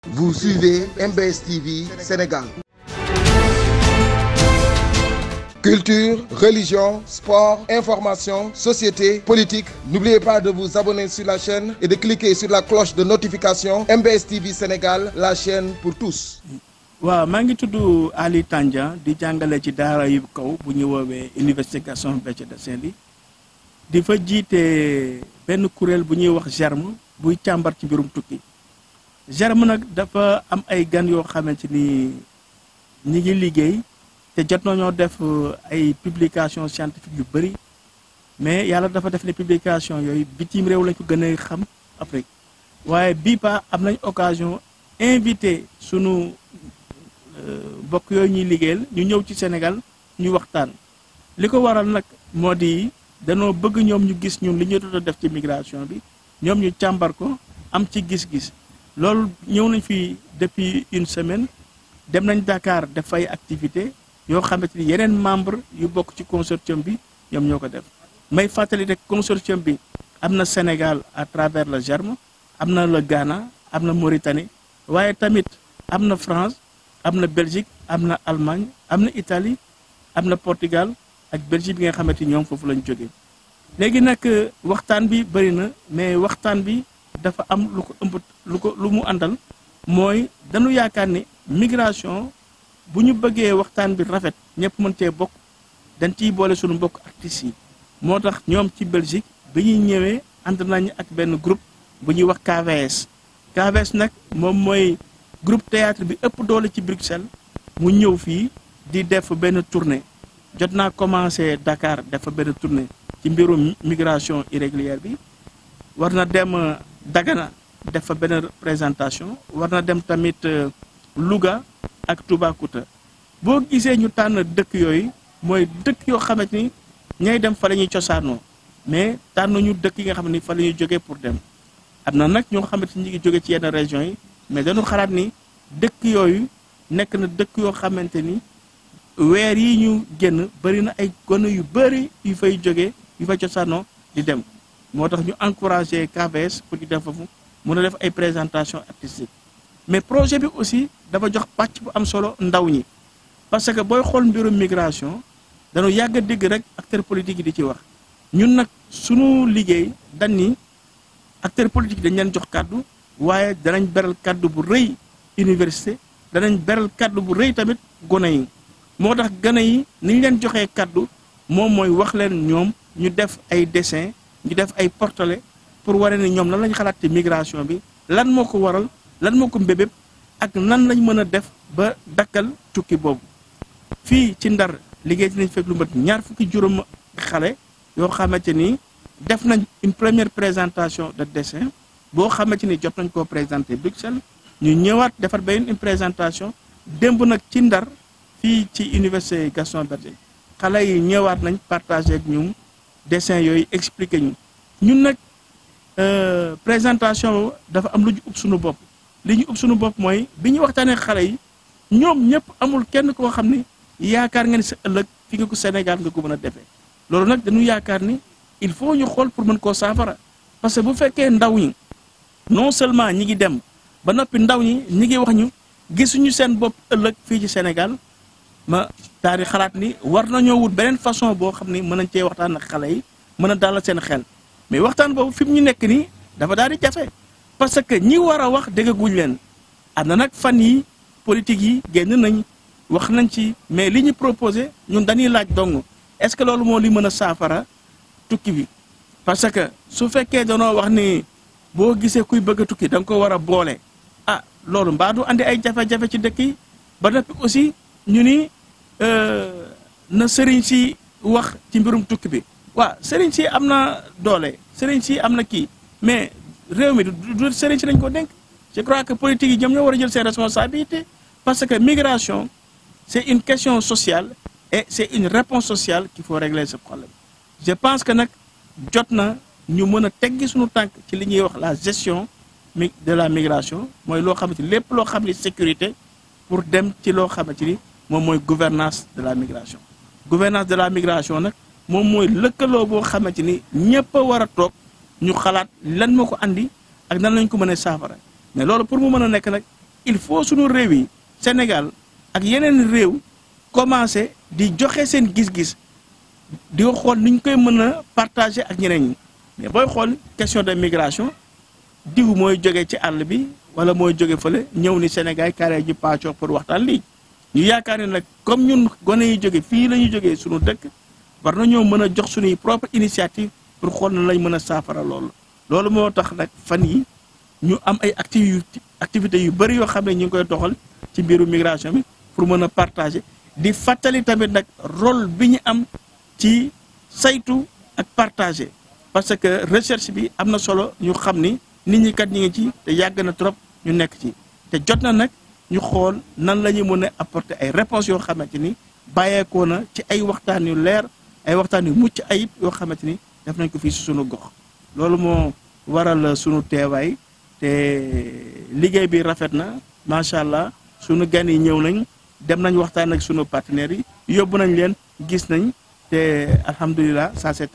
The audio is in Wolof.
Vous suivez MBS TV Sénégal. Culture, religion, sport, information, société, politique. N'oubliez pas de vous abonner sur la chaîne et de cliquer sur la cloche de notification MBS TV Sénégal, la chaîne pour tous. waaw maa ngi tudd Ali Tandian di jàngale ci daara yu kaw bu ñu woowee Université Gaston Berger de Saint-Louis di fa jiite benn kuréel bu ñuy wax germe buy càmbar ci mbirum tukki germe nag dafa am ay gan yoo xamante ni ñi ngi liggéey te jot nañoo def ay publication scientifique yu bëri mais yàlla dafa def ne publication yooyu bitim réew lañ ko gën a xam Afrique waaye bii pa am nañ occasion invité sunu mbokk yooyu ñuy liggéeyal ñu ñëw ci Sénégal ñu waxtaan li ko waral nag moo di danoo bëgg ñoom ñu gis ñun li ñu doon def ci migration bi ñoom ñu càmbar ko am ci gis-gis loolu ñëw nañ fi depuis une semaine dem nañ Dakar def fay activité yoo xamante ni yeneen membre yu bokk ci consortium bi ñoom ñoo ko def may fàttali rek consortium bi am na Sénégal à travers le germe am na le Ghana am na Mauritanie waaye tamit am na France am na Belgique am na Allemagne am na Italie am na Portugal ak Belgique bi nga xamante ni ñoom foofu lañ jógee léegi nag waxtaan bi bëri na mais waxtaan bi dafa am lu ko ëmb lu ko lu mu àndal mooy dañu yaakaar ni migration bu ñu bëggee waxtaan bi rafet ñëpp mën cee bokk dañ ciy boole suñu mbokk artistes yi moo tax ñoom ci Belgique bi ñuy ñëwee ànd nañ ak benn groupe bu ñuy wax KVS KVS nag moom mooy groupe théâtre bi ëpp doole ci Bruxelles mu ñëw fii di def benn tournée jot naa commencé Dakar def fa benn tournée ci mbirum migration irrégulière bi war na dem Dagana def fa benn présentation war na dem tamit Louga ak Toubacouta boo gisee ñu tànn dëkk yooyu mooy dëkk yoo xamante ni ñay dem fa la ñuy cosaanoo mais tànn ñu dëkk yi nga xam ni fa la ñuy jógee pour dem am na nag ñoo xamante ni ñu ngi jóge ci yenn régions yi mais dañu xalaat ni dëkk yooyu nekk na dëkk yoo xamante ni weer yi ñu génn bëri na ay gone yu bëri yu fay jógee yu fay cosaanoo di dem moo tax ñu encouragé KVS pour ñu dem foofu mun a def ay présentation artistique mais projet bi aussi dafa jox pàcc bu am solo ndaw ñi parce que booy xool mbirum migration dañu yàgg a dégg rek acteur politique yi di ci wax ñun nag sunu liggéey dañ ni acteur politique dañ leen jox kàddu waaye danañ beral kàddu bu rëy université danañ beral kàddu bu rëy tamit gone yi moo tax gone yi ni ñu leen joxee kàddu moom mooy wax leen ñoom ñu def ay dessin ñu def ay portrait pour waree ni ñoom lan lañ xalaat ci migration bi lan moo ko waral lan moo ko mbébéb ak nan lañ mën a def ba dakkal tukki boobu fii ci ndar liggéey dinañ fekk lu mat ñaar fukki juróom xale yoo xamante ni def nañ une première présentation de dessin boo xamante ni jot nañ koo présenté Bruxelles ñu ñëwaat defar benn une présentation démb nag ci ndar fii ci université Gaston Berger xale yi ñëwaat nañ partagé ak ñun dessin yooyu expliqué ñu ñun nag présentation dafa am lu ñu ub suñu bopp li ñu ub suñu bopp mooy bi ñu waxtaanee xale yi ñoom ñëpp amul kenn koo xam ni yaakaar nga ni sa ëllëg fi nga ko Sénégal nga ko mën a defee loolu nag dañu yaakaar ni il faut ñu xool pour mën koo saafara parce que bu fekkee ndaw ñi non seulement ñi ngi dem ba noppi ndaw ñi ñi ngi wax ñu gisuñu seen bopp ëllëg fii ci Sénégal ma daal di xalaat ni war nañoo wut beneen façon boo xam ni mën nañ cee waxtaan ak xale yi mën a dalal seen xel mais waxtaan boobu fi mu ñu nekk nii dafa daal di jafe parce que ñi war a wax déggaguñ leen am na nag fan yi politique yi génn nañ wax nañ ci mais li ñu proposé ñun dañuy laaj dong est-ce que loolu moo li mën a saafara tukki bi parce que su fekkee danoo wax ni boo gisee kuy bëgg a tukki da nga ko war a boole ah loolu mbaa du andi ay jafe-jafe ci dëkk yi ba noppi aussi ñu ni na sëriñ si wax ci mbirum tukki bi waaw sëriñ si am na doole sëriñ si am na kii mais réew mi du sëriñ si lañ ko dénk je crois que politique yi ñoom ñoo war a jël seen responsabilité parce que migration c'est une question sociale et c'est une réponse sociale qu'il faut régler ce problème je pense que nag jot na ñu mën a teggi suñu tànk ci li ñuy wax la gestion mi de la migration mooy loo xamante ni lépp loo xam ni sécurité pour dem ci loo xamante ni moom mooy gouvernance de la migration gouvernance de la migration nag moom mooy lëkkaloo boo xamante ni ñëpp a war a toog ñu xalaat lan moo ko andi ak nan lañ ko mën a saafara mais loolu pour mu mën a nekk nag il faut suñu réew yi Sénégal ak yeneen réew commencé di joxe seen gis-gis di ko xool ni ñu koy mën a partager ak ñeneen ñi mais booy xool question de migration diw mooy jóge ci àll bi wala mooy jóge fële ñëw ni Sénégal carré ji paccoo pour waxtaan lii ñu yaakaar ne nag comme ñun gone yi jóge fii la ñu jógee suñu dëkk war nañoo mën a jox suñuy propre initiative pour xool na lañ mën a saafara loolu loolu moo tax nag fan yi ñu am ay activi activités yu bëri yoo xam ne ñu ngi koy doxal ci mbiru migration bi pour mën a partager di fàttali tamit nag rôle bi ñu am ci saytu ak partager parce que recherche bi am na solo ñu xam ni nit ñi kat ñi ngi ci te yàgg na trop ñu nekk ci te jot na nag ñu xool nan la ñu mën a apporter ay réponses yoo xamante ni bàyyeekoo na ci ay waxtaan yu leer ay waxtaan yu mucc ayib yoo xamante ni def nañ ko fii si sunu gox loolu moo waral sunu teewaay te liggéey bi rafet na macha allah sunu gan yi ñëw nañ dem nañ waxtaan ak sunu partenaires yi yóbbu nañ leen gis nañ te alhamdulilah ça c'est